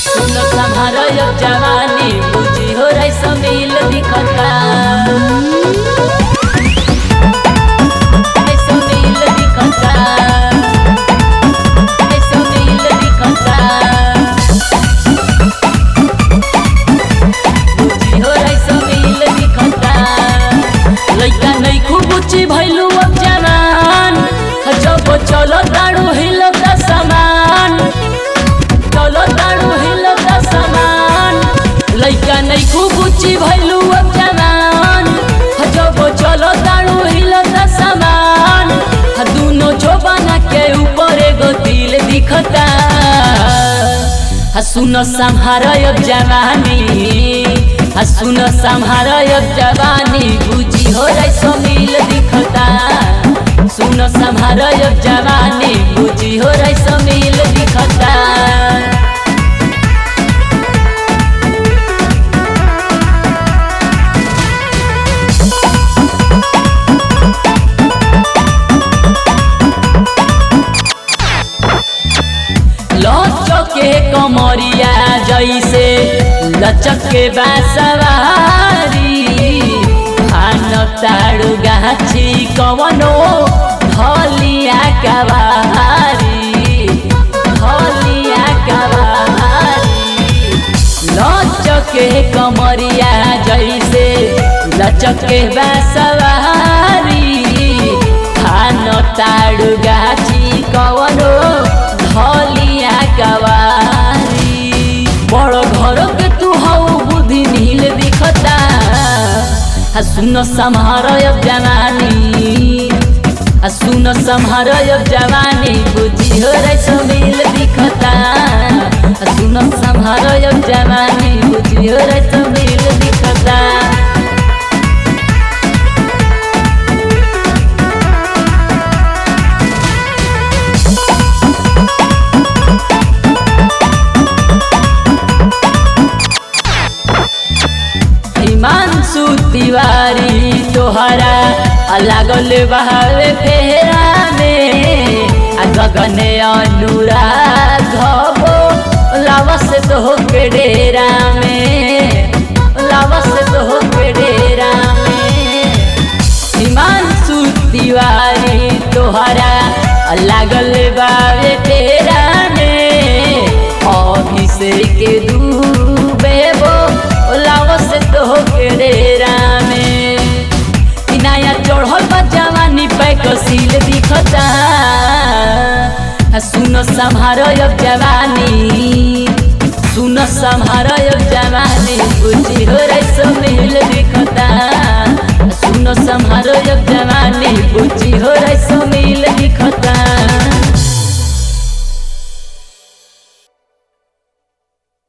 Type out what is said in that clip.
सुन संहार अब जवानी बुझी हो रही समील दिखता रही समील दिखता रही समील दिखता बुझी हो रही समील दिखता लइका नहीं खूब ऊंची भइलू अब जवान जब चलो ताड़ू हिलो का समान चलो ताड़ू हिलो का समान लइका नहीं खूब ऊंची भइलू अब जवान जब चलो ताड़ू हिलो का समान दोनों जोबाना के ऊपर एगो दिल दिखता आ सुन संहार अब जवानी आ सुन संहार अब जवानी बुझी हो रही समील दिखता सुन संहार अब जवानी बुझी हो रही समील दिखता लचके कमरिया जैसे लचके बासवारी खान ताड़ू गाछी कवनो धलिया कवारी धलिया कवारी लचके कमरिया जैसे लचके बासवारी खान ताड़ू गाछी कवनो धलिया कवारी बड़ घर के तू हऊ बुद्धि नील दिखता आ सुन सम्हार अब जवानी आ सुन सम्हार अब जवानी बुद्धि हो रही समील दिखता आ सुन सम्हार अब जवानी बुद्धि हो रही समील दिखता हिमांशु तिवारी तोहरा लागल बहावे फेरा में आ गगन अनुराग हो लावस तो हो के डेरा में लावस तो हो के डेरा में हिमांशु तिवारी तोहरा लागल बावे फेरा में अभिषेक डूबे वो लावस तो के डेरा में ई नया चढ़ल बा जवानी पे कसील दिखता आ सुन संहार अब जवानी सुन संहार अब जवानी बुझी हो